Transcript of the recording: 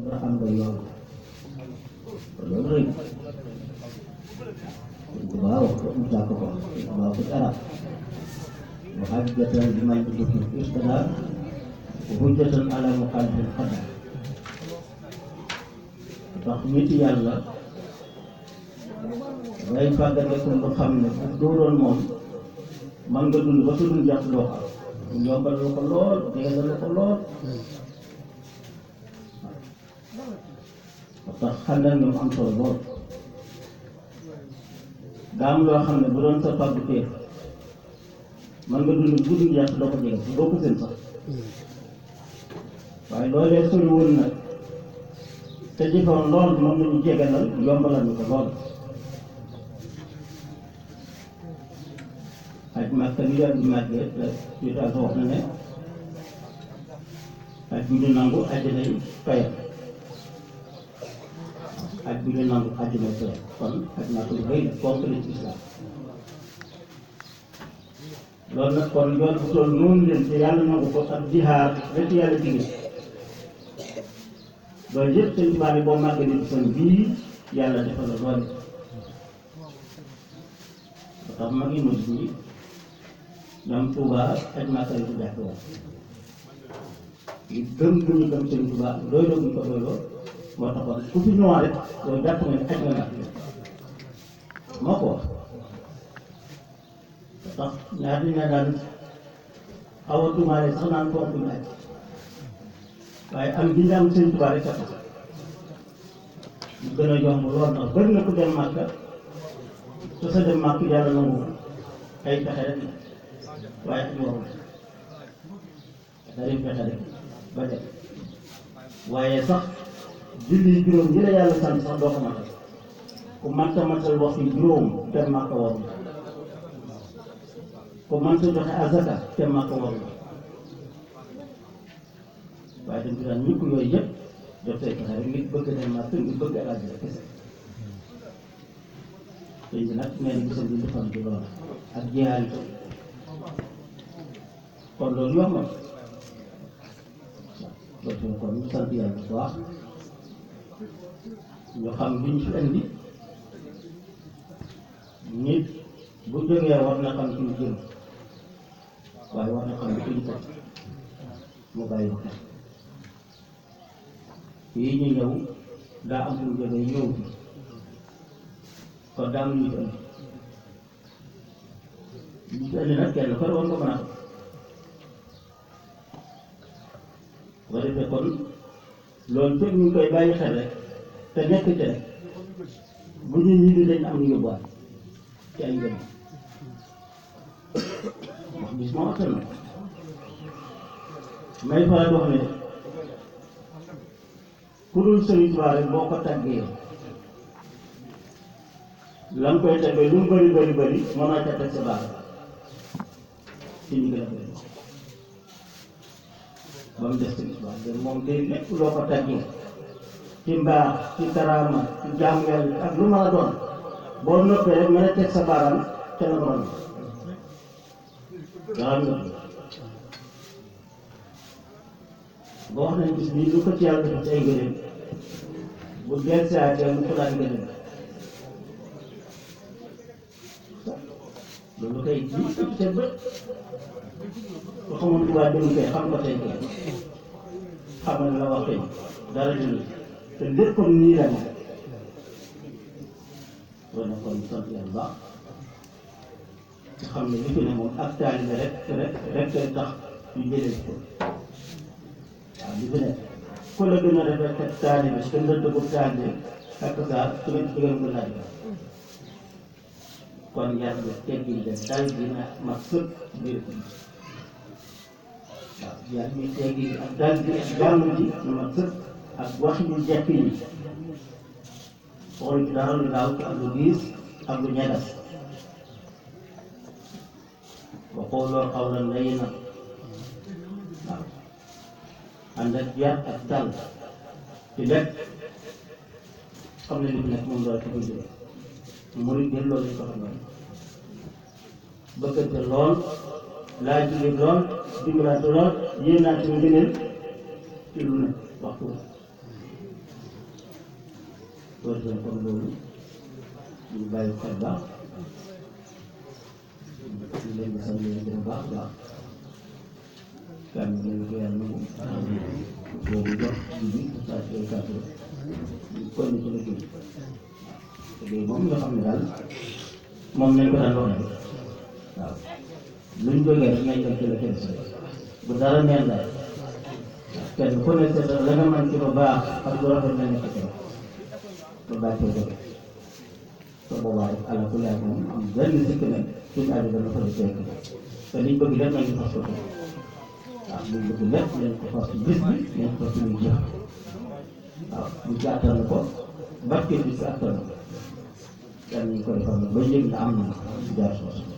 nga am nga yoon loolu rëy waaw Moussa ko ko waaw ko ci arab wa hajjatan liman tuduki istidar wa hujjatan ala muqaddil qadar ndax nit yàlla ngay fàggandeku lu xam ne bu dóoroon moom man nga dund ba sa dund jàpp loo xam yombal la ko lool jegal la ko lool ba tax xandal ñoom am solo lool daa am loo xam ne bu doon sa fàggu teef man nga dund bu dund jàpp doo ko jegal doo ko seen sax waaye loolee sori woon nag te jëfoon lool moom la ñu jegalal yombalal ñu ko lool aj Makka bi daal di màggee ci daal wax na ne aj bu ñu nangu àjjanay fayam aj bu ñu nangu àjjanay fayam kon aj Makka lu rëy fonk la ci islam loolu nag kon yoon bu toll noonu leen te yàlla nangu ko ak jihaar rek yàlla digge loolu yëpp seen tubaab yi boo màggee ni fan bii yàlla defal la doole ba tax mag yi mujj bi ñoom Touba aj Makka yi ci jàpp woon ñu gëm bu ñu gëm seen Touba doyloo bu ñu ko doyloo moo taxoon ku fi ñëwaat rek loolu jàpp nga ne aj nga nag moo ko wax ba tax ñaar ñi ne daan xaw a tuumaale sax naan fonk ñu aj waaye am gi ñu am seen Touba rek a tax mu gën a yomb lool ndax bëri na ku dem Makka te sa dem Makka yàlla nangu ay pexe rek waaye ak yoon dañuy fexe rek ba dem waaye sax julli juróom yi la yàlla sant sax doo ko matal ku mënta matal waxtu juróom dem Makka war na ku mënta joxe azaka dem Makka war na waaye dañ ci daan ñëpp yooyu yëpp def say pexe rek ngir bëgg dem Makka ngir bëgg alaaji rek kese sëñ bi nag nee na gisam bi defoon ci loolu ak jihaar yi kon loolu yomb na loolu kon ñu sant yàlla bu baax ñu xam li ñu fi indi nit bu jógee war na xam fi ñu jëm waaye war na xam fi ñu teg mu bàyyi ko xel fii ñu ñëw daa am fu ñu jógee ñëw fi kon daa am lu ñu fi indi ñu fi indi nag kenn ko war nga mën a xam boo defee kon loolu fekk ñu ngi koy bàyyi xel rek te nekk ci rek bu ñu ñibbi dañ am lu yóbbuwaat ci ay ngëm wax bis moo attan na may faral di wax ne ku dul Sëriñ Tuubaa rek boo ko tàggee la nga koy tàggee lu mu bëri bëri bëri mën naa ca teg sa baax ci ñu gën a bëri ba mu des ci histoire de moom day lépp loo ko tàggee ci mbaax ci karaama ci jaamu yàlla ak lu mën a doon boo noppee rek mën a teg sa baaraam ca la borom nga xam nga ba wax nañ bis bii lu ko ci yàlla def ci ay ngëneel bu del saatee mu ko daan ngëneel loolu kay lii ëpp seen bët ku xamul Tuubaa dem kay xam ko tey kay xam nga la wax tey dara dund te léppam nii la mel loolu nag kon sant yàlla baax te xam ne li fi ne moom ak taalibe rek rek rek tax ñu jëlee ko waaw li fi ne ku la gën a rafet ak taalibe gën la dëggu taalibe ak saa su ngeen ci gën a laaj kon yar bi teggin de dal gi na ma sëpp biir ko waaw yar bi teggin ak dal gi ak jàmm ji na ma sëpp ak wax yu jekk yi xool ci dara lu daaw ak lu diis ak lu ñegas wa qawloo qawlan layyinan waaw ànd ak yar ak dal ci lépp xam ne li fi nekk moom loolu ci koy jóge murid bi loolu lañ ko xamoon bëggante lool laa jóge lool dimbalante lool yéen naa ci ngëneel ci lu ne waxtu loolu seen kon loolu ñu bàyyi xel baax ñu leen di sant leen gën baax baax kan ñu ko yàlla nangu boobu jox ji bi saa si ay kàddu ñu kon ci liggéey liggéey moom nga xam ne daal moom nañ ko daan waxee waaw luñ jógee rek nañ dem ci la kenn bu dara neen daal kenn ku ne seet la nga mën ci lu baax ak lu rafet na nekk ci lu baax cee jóge te boobaa rek ala ku yaay moom am benn sikk ne suñu àll dana fa fekk te liñ bëgg lépp nañ ko fas ko waaw liñ bëgg lépp nañ ko fas bis bi nañ ko fas suñu jëf waaw bu ci attan ko barke bi ci attan ko kenn ñu koy defal ba yëg na am na jaar soosu